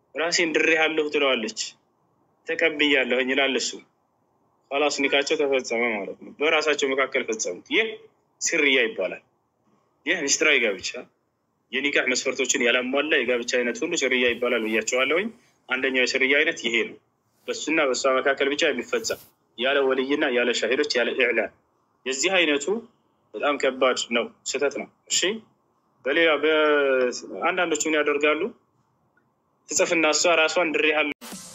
ራሴን ድሬሃለሁ ትለዋለች። ተቀብያለሁኝ ይላል እሱ። ኋላስ ኒካቸው ተፈጸመ ማለት ነው። በራሳቸው መካከል ፈጸሙት። ይህ ስርያ ይባላል። ይህ ሚስጥራዊ ጋብቻ የኒካህ መስፈርቶችን ያላሟላ የጋብቻ አይነት ሁሉ ስርያ ይባላል ብያቸዋለሁኝ። አንደኛው የስርያ አይነት ይሄ ነው። በሱና በእሷ መካከል ብቻ የሚፈጸም ያለ ወልይና ያለ ሻሂዶች ያለ ኢዕላን። የዚህ አይነቱ በጣም ከባድ ነው፣ ስህተት ነው። እሺ በሌላ አንዳንዶች ምን ያደርጋሉ? ትጽፍና እሷ ራሷን ድሬሃለሁ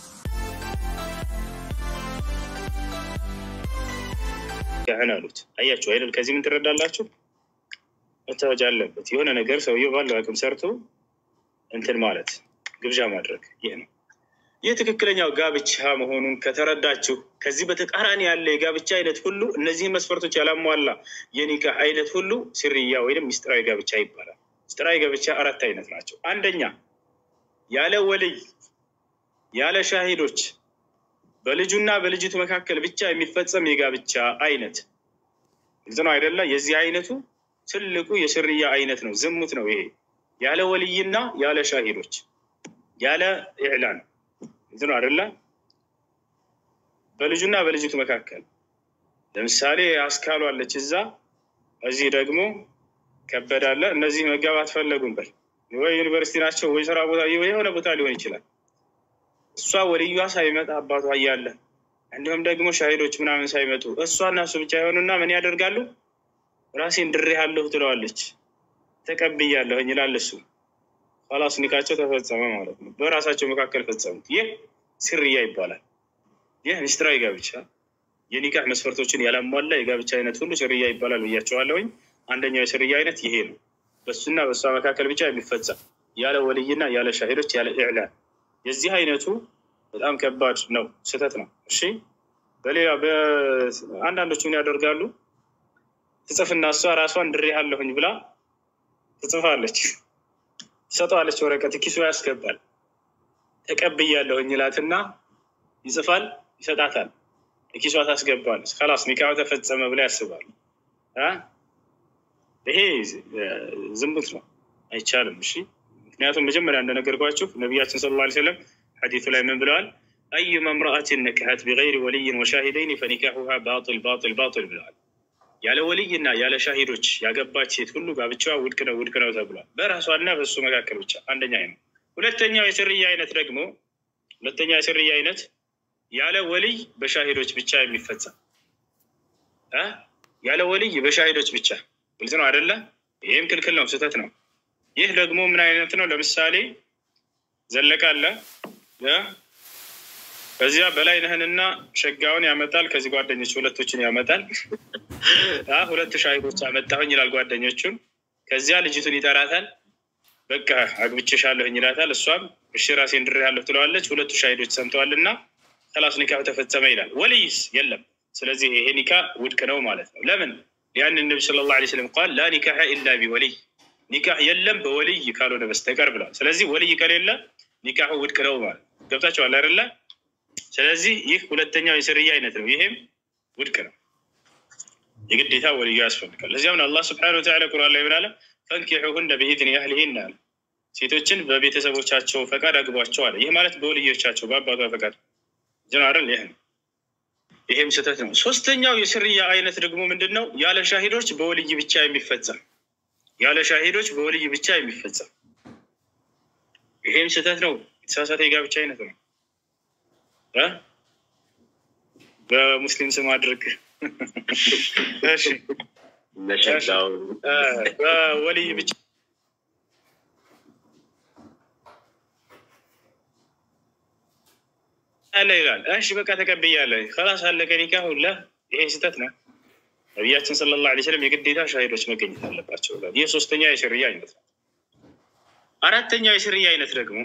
ያህን አሉት። አያችሁ አይደል? ከዚህ ምን ትረዳላችሁ? መታወጃ አለበት። የሆነ ነገር ሰውየው ባለው አቅም ሰርቶ እንትን ማለት ግብዣ ማድረግ ይህ ነው። ይህ ትክክለኛው ጋብቻ መሆኑን ከተረዳችሁ ከዚህ በተቃራኒ ያለ የጋብቻ አይነት ሁሉ እነዚህን መስፈርቶች ያላሟላ የኒካህ አይነት ሁሉ ስርያ ወይም ሚስጥራዊ ጋብቻ ይባላል። ሚስጥራዊ ጋብቻ አራት አይነት ናቸው። አንደኛ ያለ ወልይ ያለ ሻሂዶች በልጁና በልጅቱ መካከል ብቻ የሚፈጸም የጋብቻ አይነት ግልጽ ነው አይደለ? የዚህ አይነቱ ትልቁ የስርያ አይነት ነው። ዝሙት ነው ይሄ። ያለ ወልይና ያለ ሻሂዶች ያለ ኢዕላን ግልጽ ነው አይደለ? በልጁና በልጅቱ መካከል ለምሳሌ አስካሉ አለች እዛ፣ እዚህ ደግሞ ከበዳለ። እነዚህ መጋባት ፈለጉም በል ወይ ዩኒቨርሲቲ ናቸው ወይ ስራ ቦታ የሆነ ቦታ ሊሆን ይችላል። እሷ ወልዩዋ ሳይመጣ አባቷ እያለ እንዲሁም ደግሞ ሻሂዶች ምናምን ሳይመጡ እሷ እና እሱ ብቻ የሆኑና ምን ያደርጋሉ? ራሴን ድሬሃለሁ ትለዋለች። ተቀብያለሁኝ ይላል እሱ። ኋላስ ኒካቸው ተፈጸመ ማለት ነው። በራሳቸው መካከል ፈጸሙት። ይህ ስርያ ይባላል። ይህ ሚስጥራዊ ጋብቻ የኒካህ መስፈርቶችን ያላሟላ የጋብቻ አይነት ሁሉ ስርያ ይባላል ብያቸዋለሁኝ። አንደኛው የስርያ አይነት ይሄ ነው። በሱና በእሷ መካከል ብቻ የሚፈጸም ያለ ወልይና ያለ ሻሂዶች ያለ ኢዕላን የዚህ አይነቱ በጣም ከባድ ነው፣ ስህተት ነው። እሺ በሌላ አንዳንዶች ምን ያደርጋሉ? ትጽፍና እሷ ራሷን ድሬሃለሁኝ ብላ ትጽፋለች፣ ትሰጠዋለች። ወረቀት ኪሱ ያስገባል። ተቀብያለሁኝ ይላትና ይጽፋል፣ ይሰጣታል፣ ኪሷ ታስገባለች። ከላስ ኒካሁ ተፈጸመ ብላ ያስባሉ። ይሄ ዝሙት ነው፣ አይቻልም። እሺ ምክንያቱም መጀመሪያ እንደነገርኳችሁ ነቢያችን ስለ ላ ሰለም ሐዲቱ ላይ ምን ብለዋል? አዩማ እምረአትን ነክሐት ቢገይሪ ወልይን ወሻሂደይን ፈኒካሑሃ ባጢል ባጢል ባጢል ብለዋል። ያለ ወልይና ያለ ሻሂዶች ያገባች ሴት ሁሉ ጋብቻዋ ውድቅ ነው ውድቅ ነው ተብሏል። በራሷና በሱ መካከል ብቻ። አንደኛ ነው። ሁለተኛው የስርያ አይነት ደግሞ ሁለተኛ የስርያ አይነት ያለ ወልይ በሻሂዶች ብቻ የሚፈጸም ያለ ወልይ በሻሂዶች ብቻ። ግልጽ ነው አይደለ? ይህም ክልክል ነው፣ ስህተት ነው። ይህ ደግሞ ምን አይነት ነው? ለምሳሌ ዘለቀ አለ ከዚያ በላይነህንና ሸጋውን ያመጣል። ከዚህ ጓደኞች ሁለቶችን ያመጣል። ሁለት ሻሂዶች አመጣሁኝ ይላል ጓደኞቹን። ከዚያ ልጅቱን ይጠራታል። በቃ አግብቼሻለሁኝ ይላታል። እሷም እሺ ራሴን ድሬሃለሁ ትለዋለች። ሁለቱ ሻሂዶች ሰምተዋል እና ከላስ ኒካህ ተፈጸመ ይላል። ወልይስ የለም። ስለዚህ ይሄ ኒካ ውድቅ ነው ማለት ነው። ለምን? ያን ነቢ ሰለላሁ ዐለይሂ ወሰለም ቃል ላ ኒካሐ ኢላ ቢወልይ ኒካህ የለም በወልይ ካልሆነ በስተቀር ብለዋል። ስለዚህ ወልይ ከሌለ ኒካሁ ውድቅ ነው ማለት ገብታችኋል አይደለ? ስለዚህ ይህ ሁለተኛው የስርያ አይነት ነው። ይሄም ውድቅ ነው። የግዴታ ወልዩ ያስፈልጋል። ለዚያም አላህ ስብሐነሁ ወተዓላ ቁርአን ላይ ምን አለ? ፈንኪሑሁነ ቢኢዝኒ አህሊሂን አለ። ሴቶችን በቤተሰቦቻቸው ፈቃድ አግቧቸው አለ። ይህ ማለት በወልዮቻቸው በአባቷ ፈቃድ ጀናረል ይህ ነው። ይሄም ስህተት ነው። ሶስተኛው የስርያ አይነት ደግሞ ምንድን ነው? ያለ ሻሂዶች በወልይ ብቻ የሚፈጸም ያለ ሻሂዶች በወልይ ብቻ የሚፈጸም ይሄም ስህተት ነው። የተሳሳተ የጋብቻ አይነት ነው። በሙስሊም ስም አድርግ በወልይ ብቻ አለ ይላል። እሺ በቃ ተቀብያለሁ፣ ከላስ አለቀ ኒካህ ሁላ። ይሄ ስህተት ነው። ነቢያችን ሰለላሁ ዐለይሂ ወሰለም የግዴታ ሻሂዶች መገኘት አለባቸው ብሏል። ይህ ሶስተኛ የስርያ አይነት ነው። አራተኛው የስርያ አይነት ደግሞ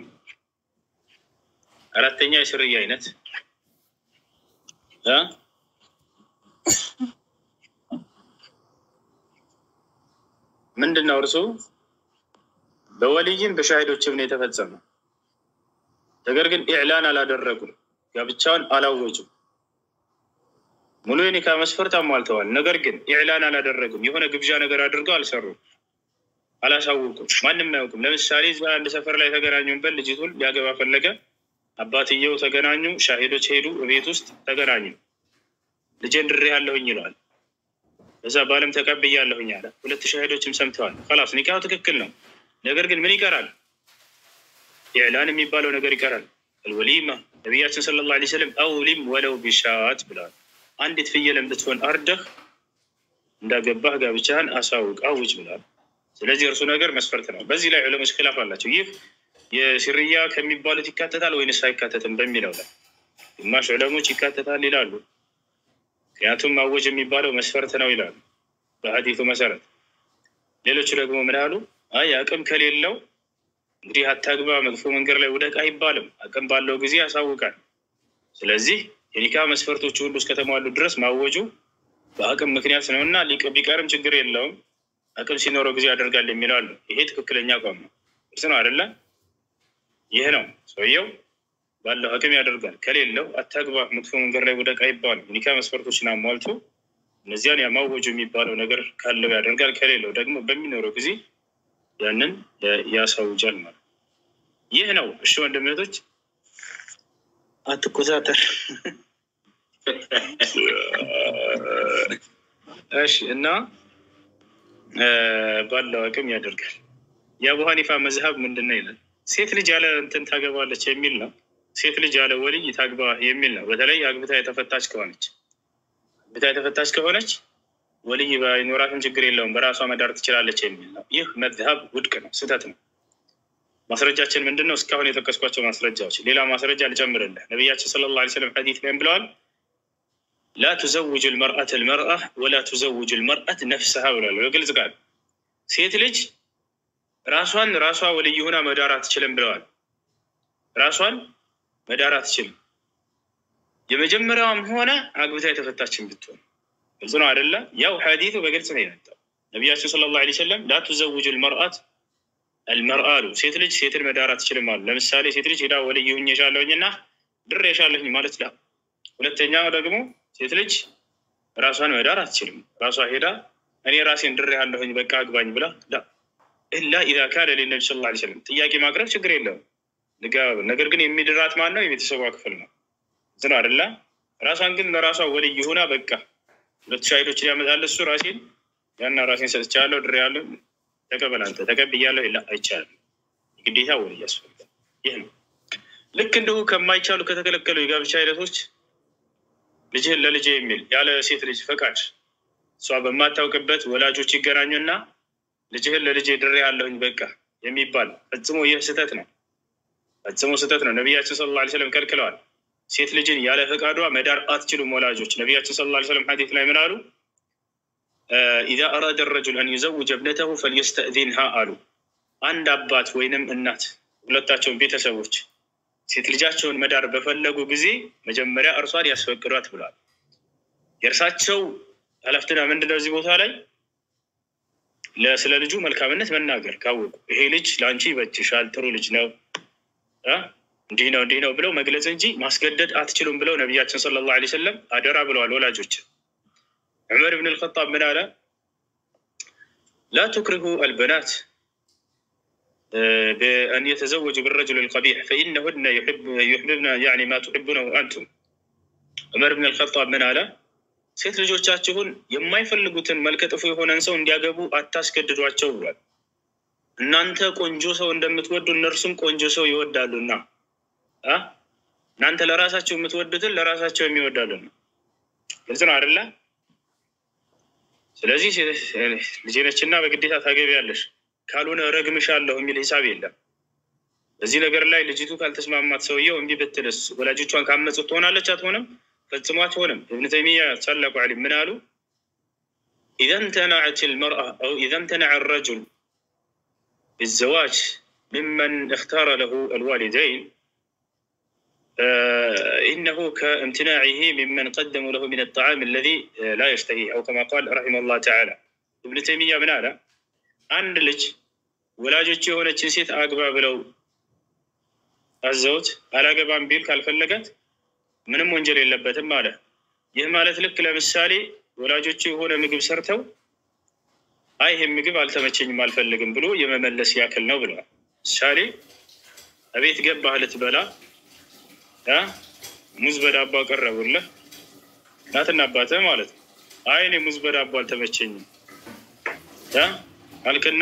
አራተኛው የስርያ አይነት ምንድን ነው? እርሱ በወልይም በሻሂዶችም ነው የተፈጸመው። ነገር ግን ኢዕላን አላደረጉም፣ ጋብቻውን አላወጁም። ሙሉ የኒካ መስፈርት አሟልተዋል። ነገር ግን ኢዕላን አላደረጉም። የሆነ ግብዣ ነገር አድርገው አልሰሩም። አላሳውቁም። ማንም አያውቅም። ለምሳሌ እዛ አንድ ሰፈር ላይ ተገናኙበት፣ ልጅቱን ሊያገባ ፈለገ። አባትየው ተገናኙ፣ ሻሂዶች ሄዱ፣ ቤት ውስጥ ተገናኙ። ልጄን ድሬ ያለሁኝ ይለዋል። በዛ ባለም ተቀብያለሁኝ አለ። ሁለት ሻሂዶችም ሰምተዋል። ላስ ኒካሁ ትክክል ነው። ነገር ግን ምን ይቀራል? ኢዕላን የሚባለው ነገር ይቀራል። አልወሊማ ነቢያችን ሰለላሁ ዐለይሂ ወሰለም አውሊም ወለው ቢሻት ብለዋል። አንዲት ፍየልም ብትሆን አርደህ እንዳገባህ ጋብቻህን አሳውቅ አውጅ ብለዋል። ስለዚህ እርሱ ነገር መስፈርት ነው። በዚህ ላይ ዑለሞች ኪላፍ አላቸው። ይህ የሲርያ ከሚባሉት ይካተታል ወይንስ አይካተትም በሚለው ላይ ግማሽ ዑለሞች ይካተታል ይላሉ። ምክንያቱም ማወጅ የሚባለው መስፈርት ነው ይላሉ በሀዲቱ መሰረት። ሌሎቹ ደግሞ ምን አሉ? አይ አቅም ከሌለው እንግዲህ አታግባ፣ መጥፎ መንገድ ላይ ውደቅ አይባልም። አቅም ባለው ጊዜ ያሳውቃል። ስለዚህ የኒካ መስፈርቶች ሁሉ እስከተሟሉ ድረስ ማወጁ በአቅም ምክንያት ነው እና ቢቀርም ችግር የለውም አቅም ሲኖረው ጊዜ ያደርጋል የሚለው አሉ። ይሄ ትክክለኛ አቋም ነው። እርስ ነው አይደለ? ይህ ነው ሰውየው ባለው አቅም ያደርጋል። ከሌለው አታግባ፣ መጥፎ መንገድ ላይ ውደቅ አይባልም። ኒካ መስፈርቶችን አሟልቶ እነዚያን ያማወጁ የሚባለው ነገር ካለው ያደርጋል። ከሌለው ደግሞ በሚኖረው ጊዜ ያንን ያሳውጃል ማለት ይህ ነው። እሺ ወንድም እህቶች አትኮሳተር። እሺ እና ባለው አቅም ያደርጋል። የአቡ ሀኒፋ መዝሀብ ምንድን ነው ይላል? ሴት ልጅ ያለ እንትን ታገባለች የሚል ነው። ሴት ልጅ ያለ ወልይ ታግባ የሚል ነው። በተለይ አግብታ የተፈታች ከሆነች አግብታ የተፈታች ከሆነች ወልይ ባይኖራትም ችግር የለውም በራሷ መዳር ትችላለች የሚል ነው። ይህ መዝሀብ ውድቅ ነው፣ ስህተት ነው። ማስረጃችን ምንድን ነው? እስካሁን የጠቀስኳቸው ማስረጃዎች። ሌላ ማስረጃ ልጨምርልህ። ነቢያችን ሰለላሁ ዐለይሂ ወሰለም ሐዲት ላይም ብለዋል ላ ቱዘውጅ ልመርአት ልመርአ ወላ ቱዘውጅ ልመርአት ነፍስሃ ብሏል። በግልጽ ቃል ሴት ልጅ ራሷን ራሷ ወልይ ሆና መዳር አትችልም ብለዋል። ራሷን መዳር አትችልም። የመጀመሪያዋም ሆነ አግብታ የተፈታችን ብትሆን ግልጽ ነው አደለ? ያው ሐዲቱ በግልጽ ነው የመጣው። ነቢያችን ሰለላሁ ዐለይሂ ወሰለም ላ ቱዘውጅ ልመርአት አልመርአ አሉ። ሴት ልጅ ሴትን መዳር አትችልም አሉ። ለምሳሌ ሴት ልጅ ሄዳ ወልይ ሁኜ ሻለሁኝና ድር የሻለሁኝ ማለት ላ ሁለተኛ ደግሞ ሴት ልጅ ራሷን መዳር አትችልም። ራሷ ሄዳ እኔ ራሴን ድሬ ያለሁኝ በቃ አግባኝ ብላ ኢላ ኢዛ ካነ ሊነቢ ስ ላ ስለም ጥያቄ ማቅረብ ችግር የለውም ልጋብ። ነገር ግን የሚድራት ማን ነው? የቤተሰቧ ክፍል ነው። ዝን አደላ ራሷን ግን ለራሷ ወልይ ሆና በቃ ሁለት ሻሂዶችን ያመጣል እሱ ራሴን ያና ራሴን ሰጥቻለሁ ድሬ ያለሁ ተቀበል አንተ ተቀብያለሁ ላ አይቻልም። ግዴታ ወልይ ያስፈልጋል። ይህ ነው ልክ እንዲሁ ከማይቻሉ ከተከለከሉ የጋብቻ አይነቶች ልጅህን ለልጅ የሚል ያለ ሴት ልጅ ፈቃድ እሷ በማታውቅበት ወላጆች ይገናኙና ልጅህን ለልጅ ድሬ ያለሁኝ በቃ የሚባል ፈጽሞ ይህ ስህተት ነው። ፈጽሞ ስህተት ነው። ነቢያችን ስለ ላ ስለም ከልክለዋል። ሴት ልጅን ያለ ፈቃዷ መዳር አትችሉም ወላጆች። ነቢያችን ስለ ላ ስለም ሐዲት ላይ ምን አሉ? ኢዛ አራደ ረጁል አን ዩዘውጀ እብነተሁ ፈልየስተእዚንሃ አሉ። አንድ አባት ወይንም እናት ሁለታቸውን ቤተሰቦች ሴት ልጃቸውን መዳር በፈለጉ ጊዜ መጀመሪያ እርሷን ያስፈቅዷት ብሏል። የእርሳቸው ኃላፊነት ምንድነው? እዚህ ቦታ ላይ ስለ ልጁ መልካምነት መናገር ካወቁ ይሄ ልጅ ለአንቺ ይበጅሻል፣ ጥሩ ልጅ ነው፣ እንዲህ ነው እንዲህ ነው ብለው መግለጽ እንጂ ማስገደድ አትችሉም ብለው ነቢያችን ሰለላሁ ዐለይሂ ወሰለም አደራ ብለዋል ወላጆች። ዑመር ብን ልኸጣብ ምን አለ? ላ ቱክሪሁ አልበናት بأن يتزوج بالرجل القبيح فإنهن يحب يحببن يعني ما تحبونه أنتم ዑመር ብን አልኸጣብ ምን አለ? ሴት ልጆቻችሁን የማይፈልጉትን መልከጥፉ የሆነን ሰው እንዲያገቡ አታስገድዷቸው ብሏል። እናንተ ቆንጆ ሰው እንደምትወዱ እነርሱም ቆንጆ ሰው ይወዳሉና እናንተ ለራሳቸው የምትወዱትን ለራሳቸው የሚወዳሉና። ግልጽ ነው አይደለ? ስለዚህ ልጄ ነችና በግዴታ ታገቢያለሽ ካልሆነ ረግምሻለሁ የሚል ሂሳብ የለም። በዚህ ነገር ላይ ልጅቱ ካልተስማማት ሰውየው እምቢ ብትልስ ወላጆቿን ካመፁት ትሆናለች? አትሆንም? ፈጽሞ አትሆንም። እብን ተይሚያ ታላቁ ዓሊም ምን አሉ? ኢዛ ምተናዐት ልመርአ አው ኢዛ ምተነዐ ረጁል ብዘዋጅ ምመን እክታረ ለሁ አልዋሊደይን ኢነሁ ከእምትናዒሂ ምመን ቀደሙ ለሁ ምን አጣዓም አለዚ ላ የሽተሂ አው ከማ ቃል ረሒመሁ ላህ ተዓላ። እብን ተይሚያ ምን አለ? አንድ ልጅ ወላጆች የሆነችን ሴት አግባ ብለው አዘውት አላገባም ቢል ካልፈለጋት ምንም ወንጀል የለበትም አለ። ይህ ማለት ልክ ለምሳሌ ወላጆቹ የሆነ ምግብ ሰርተው አይ ይሄ ምግብ አልተመቸኝም አልፈልግም ብሎ የመመለስ ያክል ነው ብለዋል። ምሳሌ እቤት ገባህ ልትበላ እ ሙዝ በዳቦ አቀረቡልህ እናትና አባትህ ማለት ነው። አይ እኔ ሙዝ በዳቦ አልተመቸኝም እ አልክና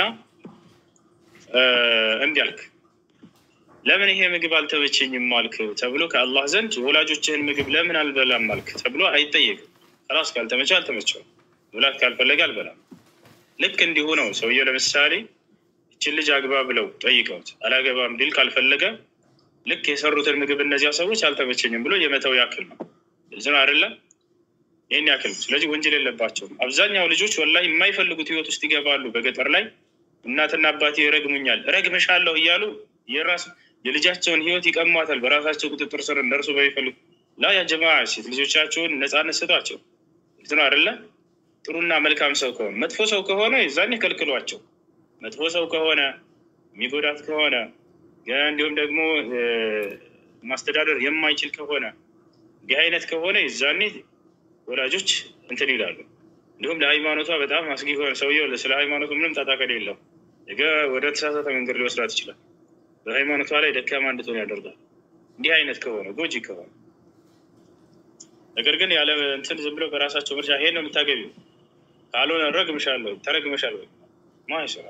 እንዲህ አልክ። ለምን ይሄ ምግብ አልተመቸኝም አልክ ተብሎ ከአላህ ዘንድ የወላጆችህን ምግብ ለምን አልበላም አልክ ተብሎ አይጠየቅም። ራስ ካልተመቸ አልተመቸው፣ መብላት ካልፈለገ አልበላም። ልክ እንዲሁ ነው። ሰውየው ለምሳሌ ይችን ልጅ አግባ ብለው ጠይቀውት አላገባም ቢል ካልፈለገ ልክ የሰሩትን ምግብ እነዚያ ሰዎች አልተመቸኝም ብሎ የመተው ያክል ነው። እዚህ ነው አይደለም? ይህን ያክል ነው። ስለዚህ ወንጀል የለባቸውም። አብዛኛው ልጆች ወላሂ የማይፈልጉት ህይወት ውስጥ ይገባሉ። በገጠር ላይ እናትና አባቴ ይረግሙኛል፣ እረግምሻለሁ እያሉ የራስ የልጃቸውን ህይወት ይቀሟታል። በራሳቸው ቁጥጥር ስር እንደርሱ በሚፈልጉ ላ ያ ጀማ ሴት ልጆቻቸውን ነፃነት ስጧቸው። እዚህ ነው አይደለ? ጥሩና መልካም ሰው ከሆነ መጥፎ ሰው ከሆነ የዛኔ ከልክሏቸው። መጥፎ ሰው ከሆነ የሚጎዳት ከሆነ እንዲሁም ደግሞ ማስተዳደር የማይችል ከሆነ እንዲህ አይነት ከሆነ የዛኔ ወላጆች እንትን ይላሉ። እንዲሁም ለሃይማኖቷ በጣም አስጊ ከሆነ ሰውየው ስለ ሃይማኖቱ ምንም ጣጣ የለው ነገ ወደ ተሳሳተ መንገድ ሊወስዳት ይችላል። በሃይማኖቷ ላይ ደካማ እንድትሆን ያደርጋል። እንዲህ አይነት ከሆነ ጎጂ ከሆነ ነገር ግን ያለ እንትን ዝም ብለው በራሳቸው ምርጫ ይሄን ነው የምታገቢው ካልሆነ ረግምሻለሁ ተረግመሻለሁ ማይሰራ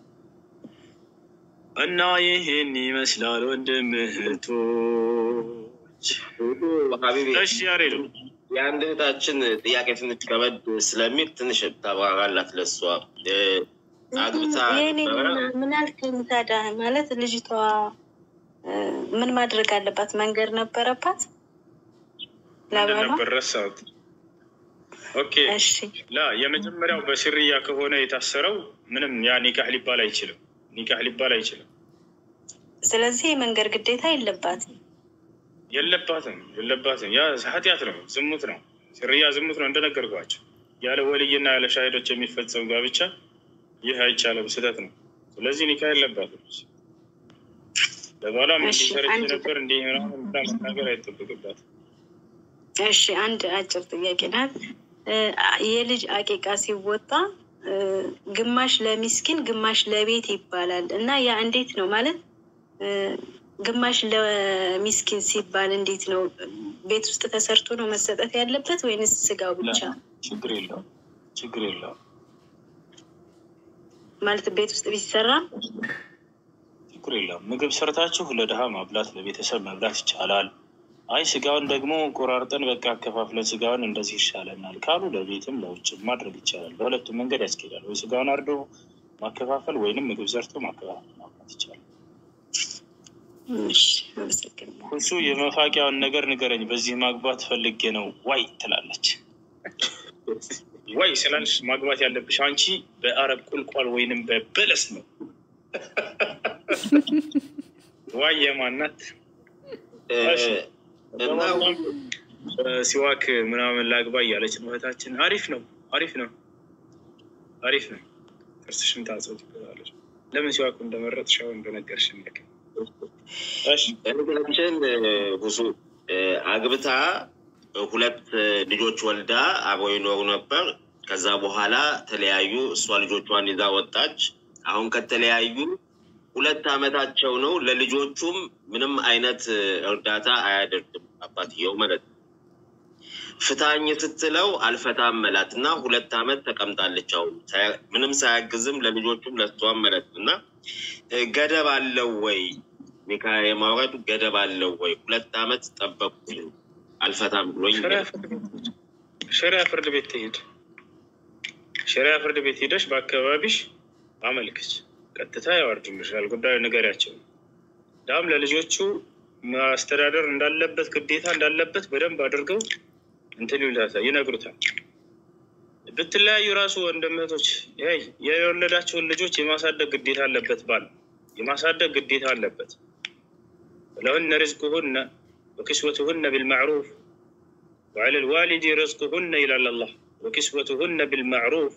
እና ይህን ይመስላል ወንድም እህቶች። እሺ ያሬዱ የአንድ እህታችን ጥያቄ ትንሽ ከበድ ስለሚል ትንሽ ታብራራላት ለሷ አግብታ ምን አልከኝ ታዲያ? ማለት ልጅቷ ምን ማድረግ አለባት? መንገድ ነበረባት ነበር ረሳሁት። ኦኬ ላ የመጀመሪያው በስርያ ከሆነ የታሰረው ምንም ያ ኒካህ ሊባል አይችልም። ኒካህ ሊባል አይችልም። ስለዚህ የመንገድ ግዴታ የለባትም የለባትም የለባትም። ያ ኃጢአት ነው፣ ዝሙት ነው። ስርያ ዝሙት ነው እንደነገርኳቸው። ያለ ወልይና ያለ ሻሂዶች የሚፈጸም ጋብቻ ይህ አይቻልም፣ ስህተት ነው። ስለዚህ ኒካ የለባትም። ለባሏም እንዲህ ሰርቼ ነበር እንዲህ መናገር አይጠበቅባትም። እሺ አንድ አጭር ጥያቄ ናት። የልጅ አቂቃ ሲወጣ ግማሽ ለሚስኪን ግማሽ ለቤት ይባላል እና ያ እንዴት ነው ማለት ግማሽ ለሚስኪን ሲባል እንዴት ነው? ቤት ውስጥ ተሰርቶ ነው መሰጠት ያለበት ወይንስ ስጋው ብቻ? ችግር የለውም ችግር የለውም ማለት ቤት ውስጥ ቢሰራ ችግር የለውም። ምግብ ሰርታችሁ ለድሃ ማብላት ለቤተሰብ መብላት ይቻላል። አይ ስጋውን ደግሞ ቆራርጠን በቃ አከፋፍለን ስጋውን እንደዚህ ይሻለናል ካሉ ለቤትም ለውጭም ማድረግ ይቻላል። በሁለቱም መንገድ ያስኬዳል። ወይ ስጋውን አርዶ ማከፋፈል ወይንም ምግብ ሰርቶ ማከፋፈል ማብላት ይቻላል። እሱ የመፋቂያውን ነገር ንገረኝ፣ በዚህ ማግባት ፈልጌ ነው ዋይ ትላለች። ዋይ ስላልሽ ማግባት ያለብሽ አንቺ በአረብ ቁልቋል ወይንም በበለስ ነው። ዋይ የማናት ሲዋክ ምናምን ላግባ እያለች ነው እህታችን። አሪፍ ነው አሪፍ ነው አሪፍ ነው። ጥርስሽን ታጽው ትገዛለች። ለምን ሲዋኩ እንደመረጥሽ አሁን እንደነገርሽን ነገር እህታችን ብዙ አግብታ ሁለት ልጆች ወልዳ አብረው ይኖሩ ነበር። ከዛ በኋላ ተለያዩ። እሷ ልጆቿን ይዛ ወጣች። አሁን ከተለያዩ ሁለት ዓመታቸው ነው። ለልጆቹም ምንም አይነት እርዳታ አያደርግም አባትየው ማለት ነው። ፍታኝ ስትለው አልፈታም መላት እና ሁለት ዓመት ተቀምጣለች። አሁን ምንም ሳያግዝም ለልጆቹም ለሷም ማለት ነው እና ገደብ አለው ወይ ኒካ የማውረድ ገደብ አለው ወይ? ሁለት ዓመት ጠበቁ አልፈታም ብሎኝ ሸሪያ ፍርድ ቤት ትሄድ። ሸሪያ ፍርድ ቤት ሄደሽ በአካባቢሽ አመልክች፣ ቀጥታ ያወርድልሻል። ጉዳዩ ንገሪያቸው። ዳም ለልጆቹ ማስተዳደር እንዳለበት ግዴታ እንዳለበት በደንብ አድርገው እንትን ይሉታል፣ ይነግሩታል። ብትለያዩ ራሱ ወንድምህቶች የወለዳቸውን ልጆች የማሳደግ ግዴታ አለበት። ባል የማሳደግ ግዴታ አለበት። ለሁነ ሪዝቁሁነ ወኪስወቱሁነ ቢልማዕሩፍ ወዐለ ልዋሊዲ ሪዝቁሁነ ይላል አላህ። ወኪስወቱሁነ ቢልማዕሩፍ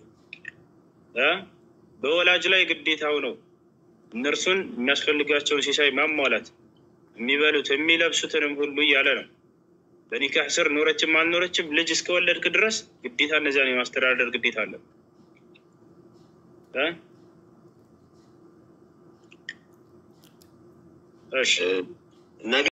በወላጅ ላይ ግዴታው ነው እነርሱን የሚያስፈልጋቸውን ሲሳይ ማሟላት፣ የሚበሉት የሚለብሱትንም ሁሉ እያለ ነው። በኒካህ ስር ኖረችም አልኖረችም ልጅ እስከወለድክ ድረስ ግዴታ እነዚያን የማስተዳደር ግዴታ አለ። እ? እሺ ነገ